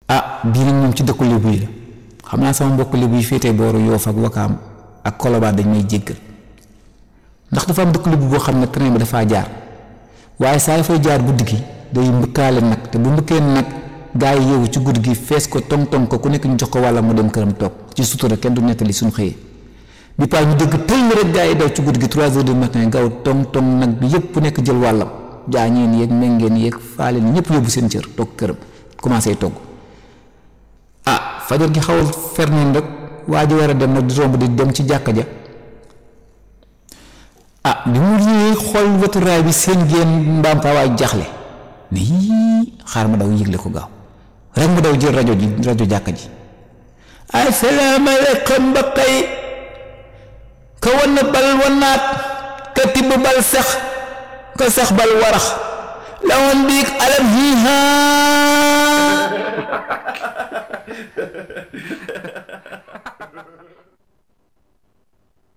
ah bii nag moom ci dëkku lébu yi la xam naa sama mbokk lébu yi féetee booru Yoof ak Wakaam ak Kolobaan dañ may jéggal ndax dafa am dëkk lébu boo xam ne train bi dafaa jaar waaye saa dafay jaar guddi gi day mbëkkaale nag te bu mbëkkee nag gaa yi yeewu ci guddi gi fees ko tong tong ko ku nekk ñu jox ko wàlla mu dem këram toog ci sutura kenn du nettali suñu xëyee bi paa ñu dégg tëll rek gaa yi daw ci guddi gi trois heures du matin gaaw tong tong nag bi yëpp ku nekk jël wàllam jaañeen yeeg méngeen yeeg faaleen ñëpp yóbbu seen cër toog këram commencé togg ah fajar gi xawal fer noonu rek waa ji war a dem nag di romb di dem ci jàkka ja ah bi mu ñëwee xool wetu raay bi seen génn mbaam fa waay jaxle ne yii xaar ma daw yëgle ko gaaw rek mu daw jël rajo ji rajo jàkka ji asalaamaaleykum mbokk yi ka wan bal wanaat ka tibb bal sax ka sax bal warax la woon biig alam hiihaa